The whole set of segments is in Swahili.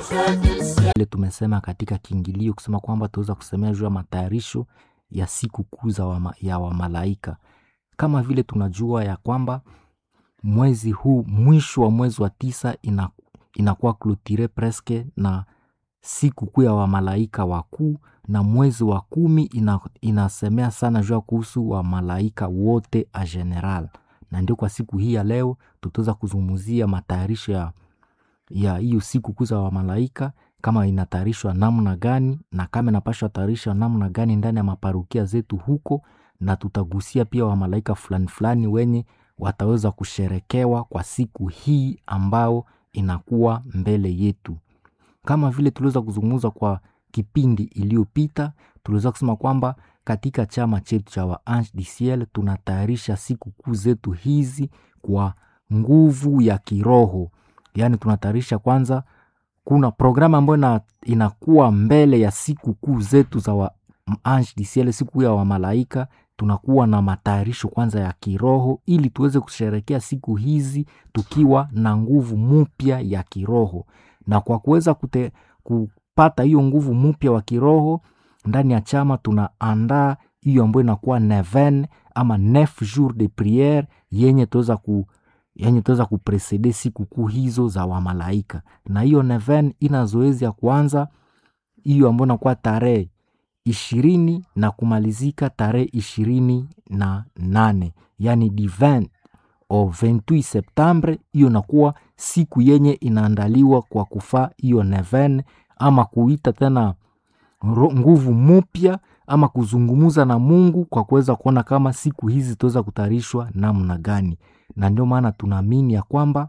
ile tumesema katika kiingilio kusema kwamba tuweza kusemea juu ya matayarisho ya siku kuu za wama, ya wamalaika kama vile tunajua ya kwamba mwezi huu mwisho wa mwezi wa tisa ina, inakuwa klotire preske na siku kuu ya wamalaika wakuu na mwezi wa kumi ina, inasemea sana juu ya kuhusu wamalaika wote a general na ndio kwa siku hii ya leo tutaweza kuzungumzia matayarisho ya ya hiyo siku kuu za wamalaika kama inatayarishwa namna gani na kama inapashwa tayarishwa namna gani ndani ya maparukia zetu huko na tutagusia pia wamalaika fulani fulani wenye wataweza kusherekewa kwa siku hii ambao inakuwa mbele yetu kama vile tuliweza kuzungumza kwa kipindi iliyopita tuliweza kusema kwamba katika chama chetu cha wa Ange du Ciel tunatayarisha siku kuu zetu hizi kwa nguvu ya kiroho yaani tunatayarisha kwanza kuna programu ambayo ina, inakuwa mbele ya siku kuu zetu za wa Ange du Ciel siku ya wamalaika tunakuwa na matayarisho kwanza ya kiroho ili tuweze kusherekea siku hizi tukiwa na nguvu mpya ya kiroho na kwa kuweza kute, kupata hiyo nguvu mpya wa kiroho ndani ya chama tunaandaa hiyo ambayo inakuwa neven ama neuf jour de priere yenye tuweza ku yenye tuweza kupresede siku kuu hizo za wamalaika na hiyo neven ina zoezi ya kwanza hiyo ambayo inakuwa tarehe ishirini na kumalizika tarehe ishirini na nane yani divin au 28 septembre hiyo inakuwa siku yenye inaandaliwa kwa kufaa hiyo neven ama kuita tena nguvu mupya ama kuzungumuza na mungu kwa kuweza kuona kama siku hizi zitaweza kutayarishwa namna gani na ndio maana tunaamini ya kwamba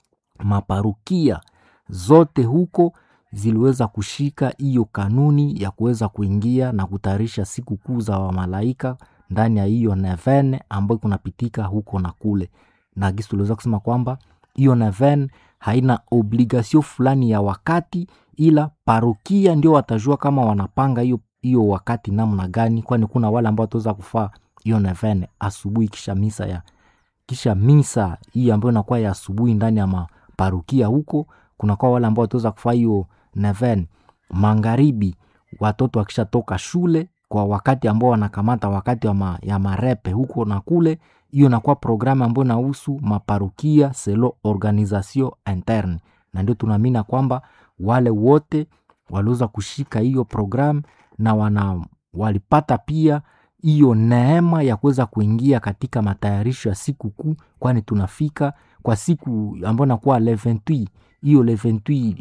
maparukia zote huko ziliweza kushika hiyo kanuni ya kuweza kuingia na kutayarisha siku kuu za wamalaika ndani ya hiyo neven ambayo kunapitika huko na kule na gisi tuliweza kusema kwamba hiyo neven haina obligasio fulani ya wakati ila parokia ndio watajua kama wanapanga hiyo hiyo wakati namna gani kwani kuna wale ambao wataweza kufaa hiyo neven asubuhi kisha misa ya kisha misa hii ambayo inakuwa ya asubuhi ndani ya maparukia huko kunakuwa wale ambao wataweza kufaa hiyo neven magharibi watoto wakishatoka shule kwa wakati ambao wanakamata wakati wa ma, ya marepe huko na kule hiyo inakuwa programu ambayo inahusu maparukia selo organisation interne na ndio tunaamini kwamba wale wote waliweza kushika hiyo programu na wana walipata pia hiyo neema ya kuweza kuingia katika matayarisho ya siku kuu kwani tunafika kwa siku ambayo inakuwa le 28 hiyo le 28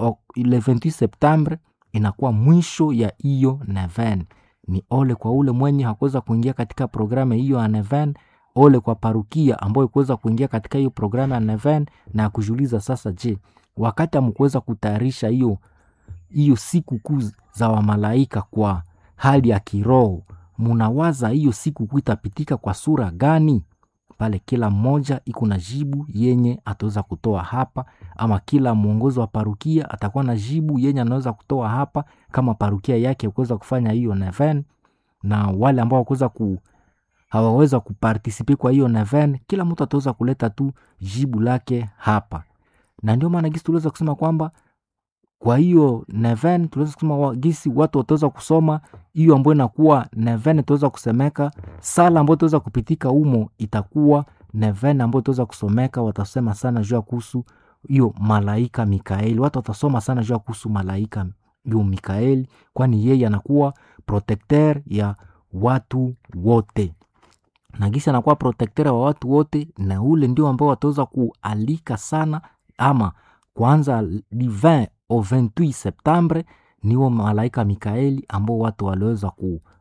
le 28 septembre inakuwa mwisho ya hiyo neven ni ole kwa ule mwenye hakuweza kuingia katika programu hiyo ya neven ole kwa parukia ambayo ikuweza kuingia katika hiyo programu ya neven na ya kujiuliza sasa je wakati amkuweza kutayarisha hiyo hiyo siku kuu za wamalaika kwa hali ya kiroho munawaza hiyo siku kuu itapitika kwa sura gani pale kila mmoja iko na jibu yenye ataweza kutoa hapa ama kila mwongozi wa parukia atakuwa na jibu yenye anaweza kutoa hapa kama parukia yake kuweza kufanya hiyo neven na wale ambao wakuweza ku hawaweza kupartisipe kwa hiyo neven kila mtu ataweza kuleta tu jibu lake hapa na ndio maana gisi tuliweza kusema kwamba kwa hiyo neven tuliweza kusema wa, gisi watu wataweza kusoma hiyo ambayo inakuwa neven itaweza kusemeka sala ambayo itaweza kupitika humo itakuwa neven ambayo itaweza kusomeka watasema sana juu ya kuhusu hiyo malaika mikaeli watu watasoma sana juu ya kuhusu malaika hiyo mikaeli kwani yeye anakuwa protecteur ya watu wote na gisi anakuwa protecteur wa watu wote na ule ndio ambao wataweza kualika sana ama kwanza divin au 28 septembre niwo malaika mikaeli ambao watu waliweza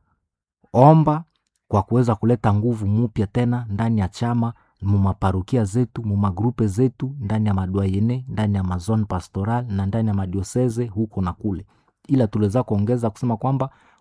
kuomba kwa kuweza kuleta nguvu mupya tena ndani ya chama mumaparukia zetu mumagrupe zetu ndani ya madwayene ndani ya mazone pastoral na ndani ya madioseze huko na kule ila tuliweza kuongeza kusema kwamba